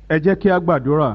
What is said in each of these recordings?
ẹ jẹ́ kí a gbàdúrà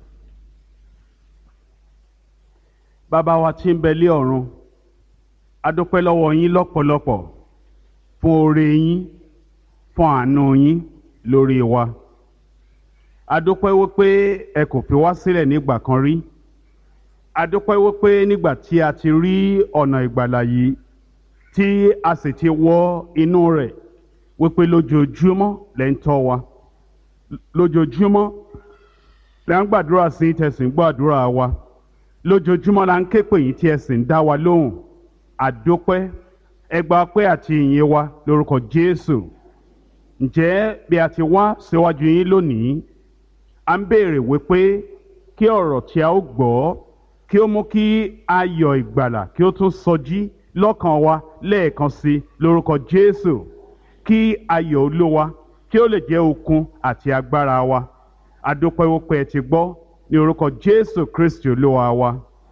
bàbá wa tí ń bẹ lé ọ̀run a dúpẹ́ lọ́wọ́ yín lọ́pọ̀lọpọ̀ fún oore yín fún àánú yín lórí wa a dúpẹ́ wípé ẹ kò fi wá sílẹ̀ nígbà kan rí a dúpẹ́ wípé nígbà tí a ti rí ọ̀nà ìgbàlà yìí tí a sì ti wọ inú rẹ̀ wípé lójoojúmọ́ lẹ́ ń tọ́ wa lójoojúmọ́ la ń gbàdúrà sí tẹ̀sìn gbàdúrà wa lójoojúmọ́ la ń ké pè yín tí ẹ sì ń dá wa lóhùn àdópẹ́ ẹgbàá pé àti ìyìn wa lórúkọ Jésù ǹjẹ́ bí a ti wá síwájú yín lónìí a ń béèrè wípé kí ọ̀rọ̀ tí a ó gbọ́ kí ó mú kí ayọ̀ ìgbàlà kí ó tún sọjí lọ́kàn wa lẹ́ẹ̀kan sí lórúkọ Jésù kí ayọ̀ Olúwa kí ó lè jẹ́ okun àti agbára wa adúpẹ́ wípé ẹ ti gbọ́ ní orúkọ Jésù Kristi Olúwa wa.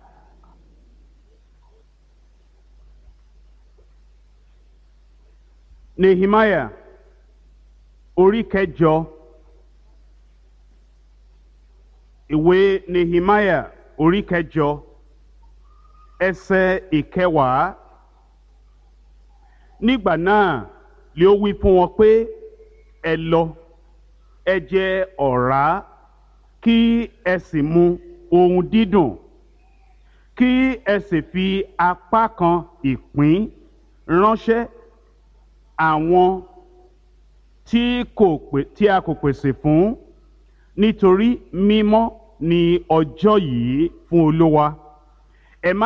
Nehemiah orí kẹjọ ìwé Nehemiah orí kẹjọ ẹsẹ̀ ìkẹwàá nígbà náà lé ó wí fún wọn pé ẹ lọ ẹ jẹ ọ̀rá kí ẹ sì mu ohun dídùn kí ẹ sì fi apá kan ìpín ránṣẹ́ àwọn tí kò pè tí a kò pèsè fún nítorí mímọ́ ni ọjọ́ yìí fún Olúwa